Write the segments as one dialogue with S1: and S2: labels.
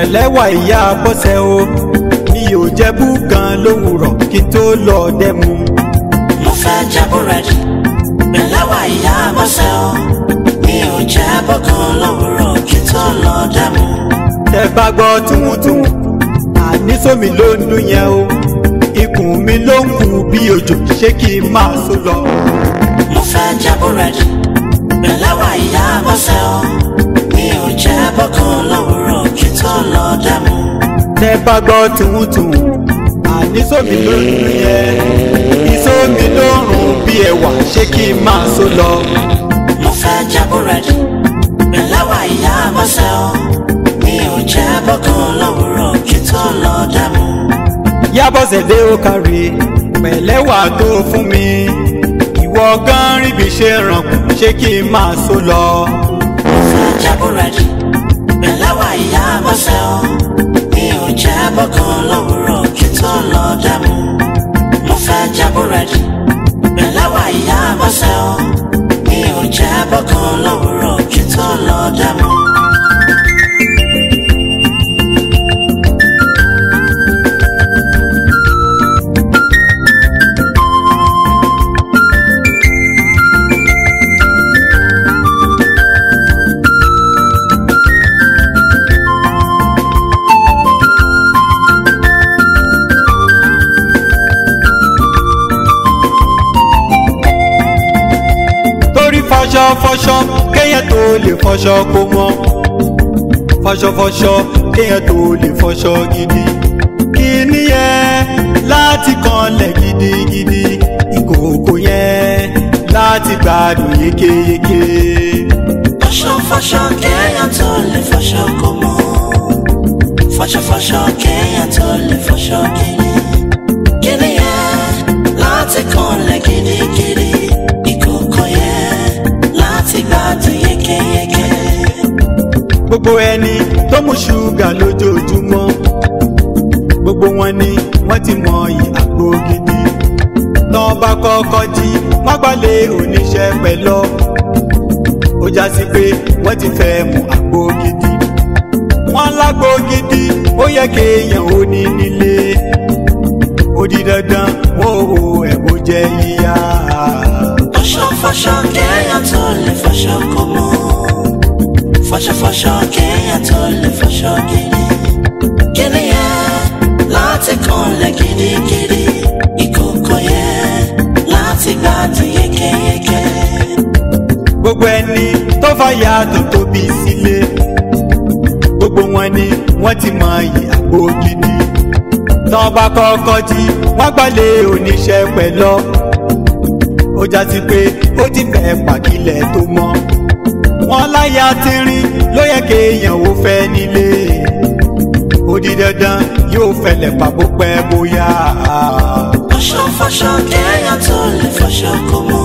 S1: pẹ̀lẹ́wà ìyá bọ́sẹ̀ o mi ò jẹ́ búkan lówùrọ̀ kí n tó lọ dẹ́mu.
S2: mo fẹ́ jẹ búrẹ́dì pẹ̀lẹ́wà ìyá bọ́sẹ̀ o mi ò jẹ́ bọ́kan lówùrọ̀ kí n tó lọ dẹ́mu.
S1: tẹ bá gbọ́ túwútúwú àní sómi ló ń dún yẹn o ikùn mi ló ń kú bí òjò ṣé kí n máa so lọ.
S2: mo fẹ́ jẹ búrẹ́dì pẹ̀lẹ́wà ìyá bọ́sẹ̀ o mi ò jẹ́ bọ́kan lówùrọ̀ kí n tó lọ dẹ́mu.
S1: tẹ bá gbọ́ túwútúwú àní sómi ló ń dún yẹn ìsómi ló ń rùn bí ẹ̀wà ṣé kí n máa so lọ.
S2: mo fẹ́ jẹ búrẹ́dì pẹ̀lẹ́wà ìyá bọ́sẹ̀ o mi ò jẹ́ bọ́kan lówùrọ̀ kí n tó lọ dẹ́mu.
S1: yábọ̀sẹ̀ dé ó kárí pẹ̀lẹ́wà tó fún mi ìwọ gan ríbi ṣe rànkùn ṣé kí n máa so lọ.
S2: mo fẹ́ jẹ búrẹ́dì pẹ̀lẹ́wà ìyá bọ́sẹ̀ o mi ò jẹ́ bọ́kan lówùrọ̀ kí n tó lọ dẹ́mu. mo fẹ́ jẹ búrẹ́dì pẹ̀lẹ́wà ìyá bọ́sẹ̀ o mi ò jẹ́ bọ́kan lówùrọ̀ kí n tó lọ dẹ́mu.
S1: torí fọṣọ fọṣọ kéèyàn tó lè fọṣọ kó mọ́ fọṣọ fọṣọ kéèyàn tó lè fọṣọ gidi kíní yẹn láti kanlẹ̀ gidigidi ìkòkò yẹn láti gbádùn yékéyéké.
S2: fọṣọ fọṣọ kéèyàn tó lè fọṣọ kó mọ́ fọṣọ fọṣọ kéèyàn tó lè fọṣọ gidi kíni yẹn láti kanlẹ̀ gidigidi ìkòkò yẹn láti gbádùn yékéyéké.
S1: gbogbo ẹni tó mú ṣúgà lójoojúmọ́ gbogbo wọn ni wọ́n ti mọ àgbo gidi tán bá kọ́kọ́ jí wọ́n gbalẹ̀ oníṣẹ́ pẹ̀lọ́ ó já sí pé wọ́n ti fẹ́ mu àgbo gidi wọ́n lágbo gidi ó yẹ kéèyàn ó ní nílé ó di dandan wọ́n ò ẹ̀bùn jẹ́ yíyá.
S2: fọṣọ fọṣọ kéèyàn tó lè fọṣọ kó mọ́ fọṣọ fọṣọ kéèyàn tó lè fọṣọ gidi kíni yẹn láti kanlẹ̀ gidigidi ìkòkò yẹn láti gbádùn yékéyéké.
S1: gbogbo ẹni tó fàyà tó tóbi sílé gbogbo wọn ni wọ́n ti mọ iyì àgbo gidi tán bá kọ́kọ́ jí wọ́n gbalẹ̀ oníṣẹ́ pẹ̀lọ́ ó já sí pé ó ti fẹ́ pàkílẹ̀ tó mọ́ wọn láyà tínrín ló yẹ kéèyàn ó fẹ́ nílé ó di dandan yóò fẹlẹ̀ pàbó pẹ́ bóyá.
S2: fọṣọ fọṣọ kéèyàn tó lè fọṣọ kó mọ́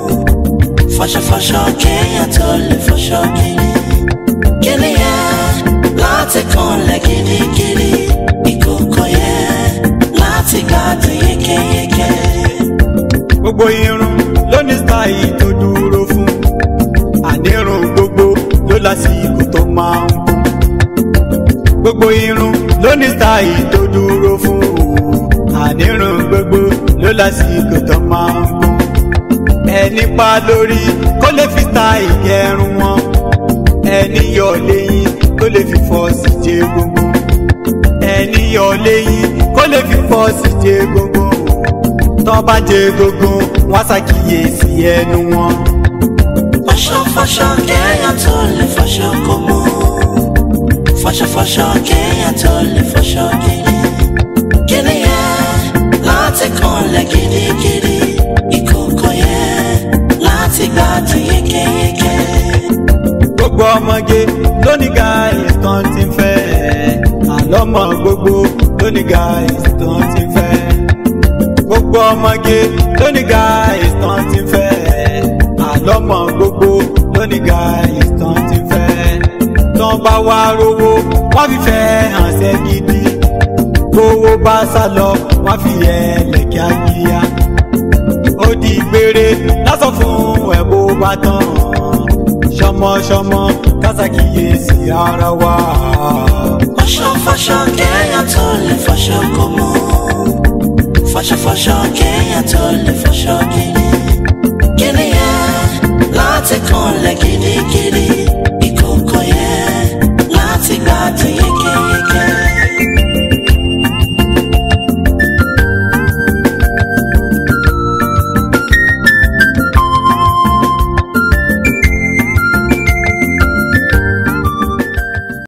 S2: fọṣọ fọṣọ kéèyàn tó lè fọṣọ gidi kíni yẹn láti kanlẹ̀ gidigidi ìkòkò yẹn láti gbádùn yékéyéké.
S1: gbogbo irun ló ní sáì tó dúró fún ànírun gbogbo ló lásìkò tó máa ń kún gbogbo irun ló ní sáì tó dúró fún ànírun gbogbo ló lásìkò tó máa ń kún ẹni pa lórí kó lè fi sáì gẹrun wọn ẹni yọ lẹ́yìn kó lè fi fọ́ọ̀sì jẹ gbogbo ẹni yọ lẹ́yìn kó lè fi fọ́ọ̀sì jẹ gbogbo tán bá jẹ gbogbo wọn ṣàkíyèsí ẹnu wọn.
S2: fọṣọ fọṣọ kéèyàn tó lè fọṣọ kó mọ́ fọṣọ fọṣọ kéèyàn tó lè fọṣọ gidi kíni yẹn láti kanlẹ̀ gidigidi ìkòkò yẹn láti gbádùn yékéyéké.
S1: gbogbo ọmọge lóní guys tán ti fẹ́ àlọ́mọ gbogbo lóní guys tán ti fẹ́ gbogbo ọmọge lóní guys tán ti fẹ́ àlọ́mọ gbogbo lóní guys tán ti fẹ́ tán bá wá rówó wọ́n fi fẹ́ hànṣẹ́ gidi gbowó bá sá lọ wọ́n fi ẹlẹ̀ kíákíá ó di gbére lásán fún ẹ̀ bó bá tán ṣọmọṣọmọ kásàkíyèsí ara wa.
S2: fọṣọ fọṣọ kéèyàn tó lè fọṣọ kó mọ́ fọṣọ fọṣọ kéèyàn tó lè fọṣọ gidi gidi yẹn láti kanlẹ̀ gidigidi